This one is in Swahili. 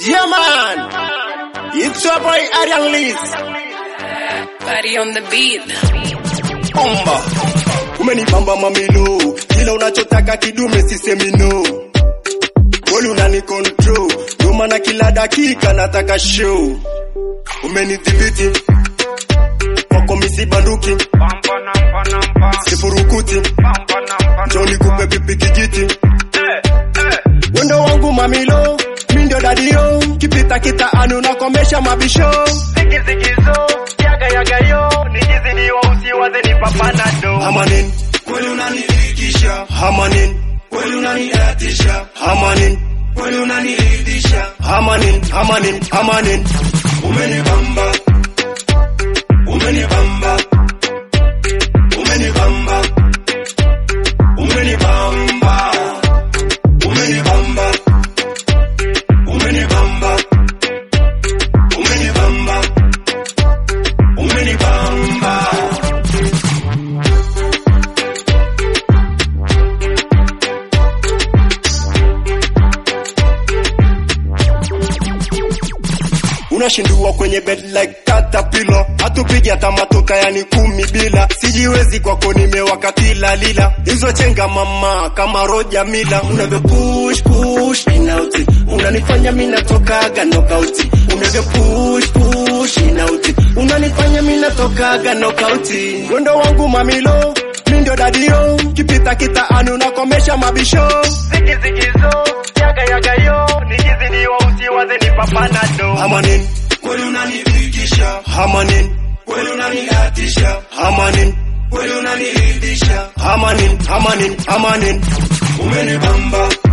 Yeah, man. It's your boy Arian Liz. Party on the beat. Omba. Umenibamba mamilo. Kila unachotaka kidume sisemi no. Kweli unani control. Ndio maana kila dakika nataka show. Umenidhibiti. Kwako misibanduki. Sifurukuti. Njoo nikupe pipi kijiti. Wendo wangu mamilo. Mi ndio dadio. Kipita kitaani unakomesha mabisho. zikizikizo yaga yaga yo nijizidiwa usiwaze ni papanado Hamanin, kweli unaniridhisha. Hamanin, kweli unanidatisha. Hamanin, kweli unaniridhisha. Hamanin, hamanin, hamanin. Umenibamba. Umenibamba. Umenibamba. Umenibamba. Umenibamba. Umenibamba. Umenibamba. Umenibamba. unashindua kwenye bed like caterpillar hatupigi hata matoka yani kumi bila sijiwezi kwako nimewakatila lila hizo chenga mama kama roja mila unavyo push push in out unanifanya mimi natokaga knockout unavyo push push in out unanifanya mimi natokaga knockout wendo wangu mamilo mi ndio dadio kipita kitaani unakomesha mabisho zikizikizo yaga yaga yo nijizidiwa usiwaze ni papanado Hamanin, kweli unanifikisha. Hamanin, kweli unanidatisha. Hamanin, kweli unaniridhisha. Hamanin, hamanin, hamanin, umenibamba.